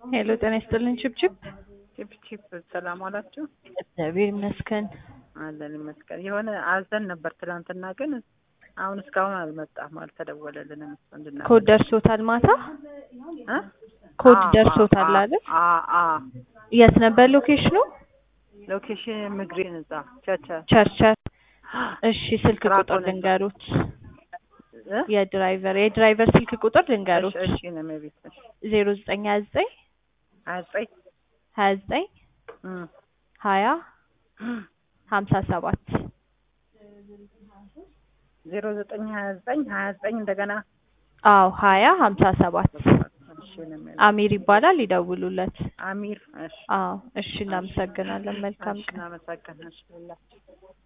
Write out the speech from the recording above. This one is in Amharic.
ሄሎ ጤና ይስጥልን ችብችብ። ቺፕ ቺፕ ሰላም ዋላችሁ? እግዚአብሔር ይመስገን። አለን ይመስገን። የሆነ አዘን ነበር ትናንትና፣ ግን አሁን እስካሁን አልመጣም፣ አልተደወለልንም። እንድና ኮድ ደርሶታል ማታ እ? ኮድ አ- ደርሶታል አ- አይደል? አ- አ የት ነበር ሎኬሽኑ? ሎኬሽን ምግሬን እዛ ቸቸ ቸርቸር። እሺ ስልክ ራቆ ቁጥር ነኝ። ልንገሩት። እ? የድራይቨር የድራይቨር ስልክ ቁጥር ልንገሩት። እሺ እሺ ነው ቤት እሺ ዜሮ ዘጠኝ ሀያ ዘጠኝ ሀያ ዘጠኝ ሀያ ዘጠኝ እም። ሀያ ሀምሳ ሰባት ዜሮ ዘጠኝ ሀያ ዘጠኝ ሀያ ዘጠኝ እንደገና አዎ ሀያ ሀምሳ ሰባት እሺ ነው የሚለው። አሚር ይባላል። ይደውሉለት። አሚር እሺ አዎ እሺ፣ እናመሰግናለን። መልካም እሺ ቀን። እናመሰግናለን። እሺ